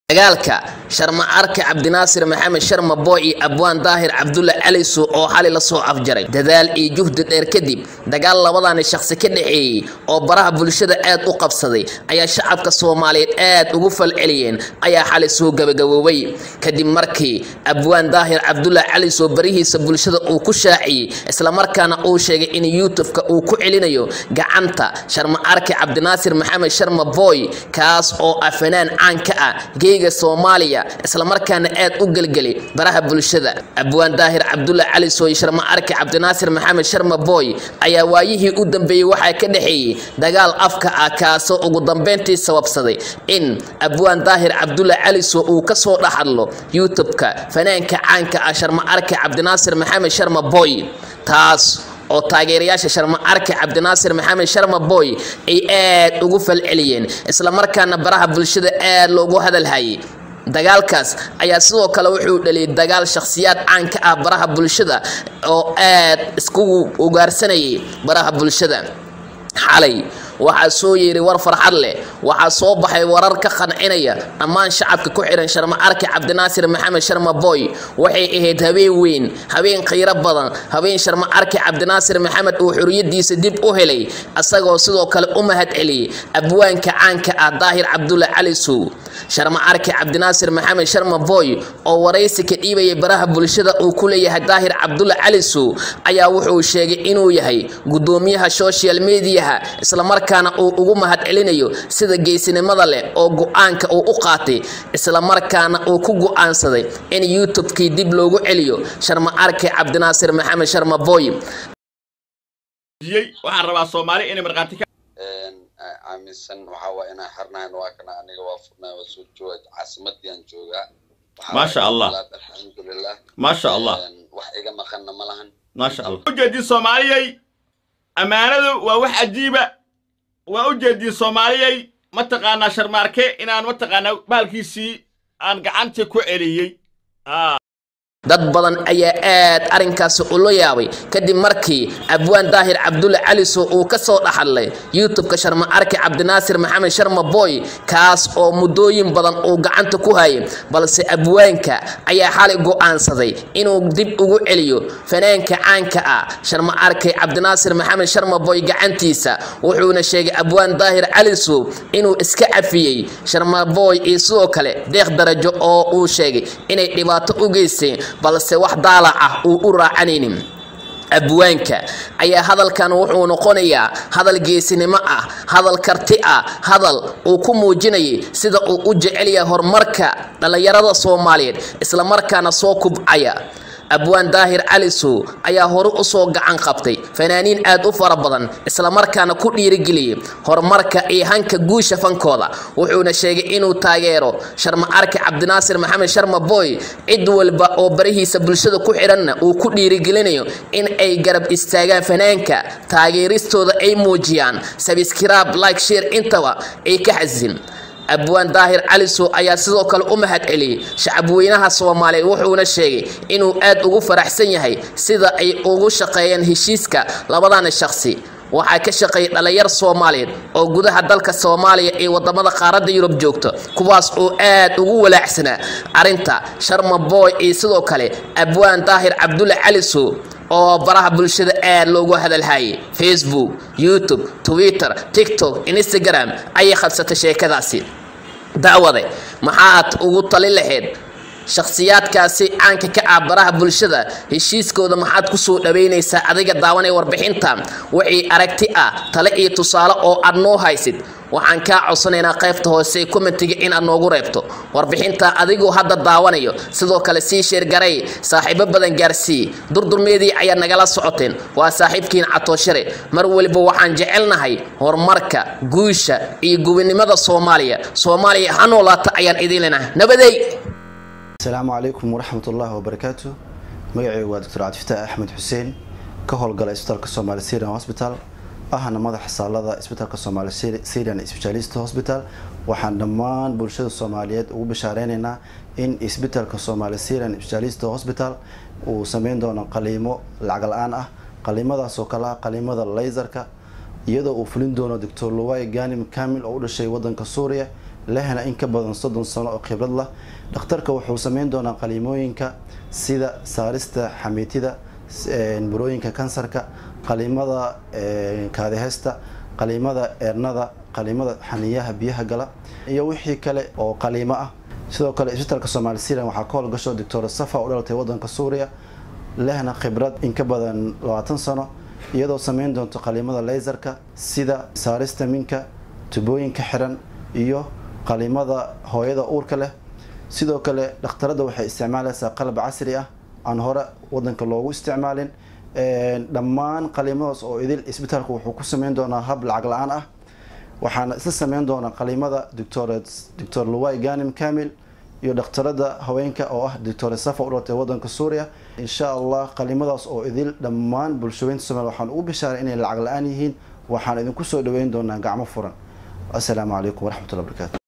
dagaalka sharma arke cabdinaasir maxamed sharma boy iyo abwaan daahir cabdulla calisu oo xali lasoo afjaray dadaal iyo juhdi dheer kadib dagaal labadani shaqsi ka dhexeeyey oo baraha bulshada aad u qabsaday ayaa shacabka soomaaliyeed aad ugu falceliyeen ayaa xali soo gabagaboobay kadib markii abwaan daahir cabdulla caliso barihiisa bulshada uu ku shaaciyey islamarkaana uu sheegay in youtubeka uu ku celinayo gacanta sharma arke cabdinaasir maxamed sharma boy kaas oo ah fanaan caan ka ah soomaaliya islamarkaana aad u gelgelay baraha bulshada abwaan daahir cabdulla cali sooy sharma arke cabdinaasir maxamed sharma boy ayaa waayihii u dambeeyey waxaa ka dhexeeyey dagaal afka ah kaasoo ugu dambeyntii sababsaday in abwaan daahir cabdulla caliso uu kasoo dhaxadlo youtubeka fanaanka caanka ah sharma arke cabdinaasir maxamed sharma boy taas oo taageerayaasha sharma arke cabdinaasir maxamed sharma boy ay aad ugu falceliyeen islamarkaana baraha bulshada aad loogu hadalhayay dagaalkaas ayaa sidoo kale wuxuu dhaliyay dagaal shakhsiyaad caan ka ah baraha bulshada oo aad iskugu ugaarsanayay baraha bulshada xalay waxaa soo yeeray war farxad leh waxaa soo baxay warar ka qancinaya dhammaan shacabka ku xihan sharma arke cabdinaasir maxamed sharma boy waxay ahayd habeen weyn habeen khayro badan habeen sharma arke cabdinaasir maxamed uu xuriyadiisa dib u helay isagoo sidoo kale u mahad celiyey abwaanka caanka ah daahir cabdulla cali sow sharma arke cabdinaasir maxamed sharma boy oo waraysi ka dhiibayay baraha bulshada uu ku leeyahay daahir cabdulla cali sow ayaa wuxuu sheegay inuu yahay gudoomiyaha social mediaha islamarkaana uu ugu mahad celinayo sida geesinimada leh oo go-aanka uu u qaatay islamarkaana uu ku go-aansaday in youtubekii dib loogu celiyo sharma arke cabdinaasir maxamed sharma boy waxaan rabaa soomaali inay markhaati ka aaminsan waxaa waa inaan xirnahayn waa kana aniga waa furnaa waa soo jooga caasimadii aan joogaa maasha allah alxamdulilah maasha allah wax iga maqanna ma lahan maasha allah ujeedii soomaaliyay ammaanadu waa wax cajiiba waa ujeedii soomaaliyay mataqaanaa sharmaarke inaan mataqaanaa baalkiisii aan gacantii ku celiyey dad badan ayaa aad arrinkaasi ula yaabay kadib markii abwaan daahir cabdulle caliso uu ka soo dhaxadlay youtubeka sharma arke cabdinaasir maxamed sharma boy kaas oo muddooyin badan uu gacanta ku hayay balse abwaanka ayaa xalay go'aansaday inuu dib ugu celiyo fanaanka caanka ah sharma arke cabdinaasir maxamed sharma boy gacantiisa wuxuuna sheegay abwaan daahir caliso inuu iska cafiyey sharma boy iyo sidoo kale deeq darajo oo uu sheegay inay dhibaato u geysteen balse wax daalac ah uu u raacanaynin abwaanka ayaa hadalkan wuxuu noqonayaa hadal geesinimo ah hadal karti ah hadal uu ku muujinayay sida uu u jecel yahay horumarka dhallinyarada soomaaliyeed islamarkaana soo kubcaya abwaan daahir calisow ayaa hore usoo gacan qabtay fanaaniin aad u fara badan islamarkaana ku dhiirigeliyey horumarka iyo hanka guusha fankooda wuxuuna sheegay inuu taageero sharma arke cabdinaasir maxamed sharma boy cid walba oo barihiisa bulshada ku xidhanna uu ku dhiirigelinayo in ay garab istaagaan fanaanka taageeristooda ay muujiyaan sabskiraab like sheer intaba ay ka xasin abwaan daahir calisow ayaa sidoo kale u mahad celiyey shacabweynaha soomaaliyeed wuxuuna sheegay inuu aad ugu faraxsan yahay sida ay ugu shaqeeyeen heshiiska labadani shaqsi waxaa ka shaqeeyay dhalinyar soomaaliyeed oo gudaha dalka soomaaliya ee wadamada qaaradda yurub joogta kuwaas oo aad ugu walaacsanaa arrinta sharma boy iyo sidoo kale abwaan daahir cabdulle calisow oo baraha bulshada aad loogu hadalhayay facebook youtube twitter tiktok instagram ayay qabsatay sheekadaasi dacwade maxaad ugu tali lahayd shakhsiyaadkaasi caanka ka ah baraha bulshada heshiiskooda maxaad kusoo dhaweynaysaa adiga daawanaya warbixinta wixii aragti ah tale iyo tusaale oo aad noo haysid waxaan kaa codsanaynaa qaybta hoose commentiga in aad noogu reebto warbixinta adigoo hadda daawanayo sidoo kale sii sheergaray saaxiibo badan gaarsii durdurmeedii ayaad nagala socoteen waa saaxiibkiin catooshare mar weliba waxaan jecelnahay horumarka guusha iyo gubinimada soomaaliya soomaaliya ha noolaata ayaan idiin leenahay nabadey asalaamu calaykum waraxmat ullaahi wabarakaatu magacaygu waa doctor cabdifataax axmed xuseen ka howlgala isbitaalka soomaali syrian hosbital ahna madaxa saalada isbitaalka soomaali syrian specialist hospital waxaan dhammaan bulshada soomaaliyeed ugu bashaareynayna in isbitaalka soomaali syrian specialist hospital uu sameyn doono qaliimo lacag la-aan ah qaliimadaasoo kale ah qaliimada laysarka iyadoo uu fulin doono doctor luway ganim kamil oo u dhashay wadanka suuriya lehna in ka badan soddon sano oo khibrad lah dhakhtarka wuxuu sameyn doonaa qaliimooyinka sida saarista xamiitida burooyinka kansarka qaliimada kaadiheysta qaliimada eernada qaliimada xaniyaha biyaha gala iyo wixii kale oo qaliimo ah sidoo kale isbitaalka soomaali syrian waxaa ka howlgasho doctor safa u dhalatay wadanka suuriya lehna khibrad in ka badan labaatan sano iyadoo sameyn doonto qaliimada laysarka sida saarista minka tubooyinka xiran iyo qaliimada hooyada uurka leh sidoo kale dhakhtarada waxay isticmaalaysaa qalab casri ah aan hore wadanka loogu isticmaalin dhammaan qaliimadaas oo idil isbitaalku wuxuu ku sameyn doonaa hab lacag la-aan ah waxaana isla sameyn doonaa qaliimada doctor luwai ganim kamil iyo dhakhtarada haweenka oo ah doctor safa u dhalatay wadanka suuriya insha allah qaliimadaas oo idil dhammaan bulshooyinta somalia waxaan ugu bishaaray inay lacag la-aan yihiin waxaan idinku soo dhaweyn doonaa gacmo furan assalaamu calaykum waraxmatullahi barakaatu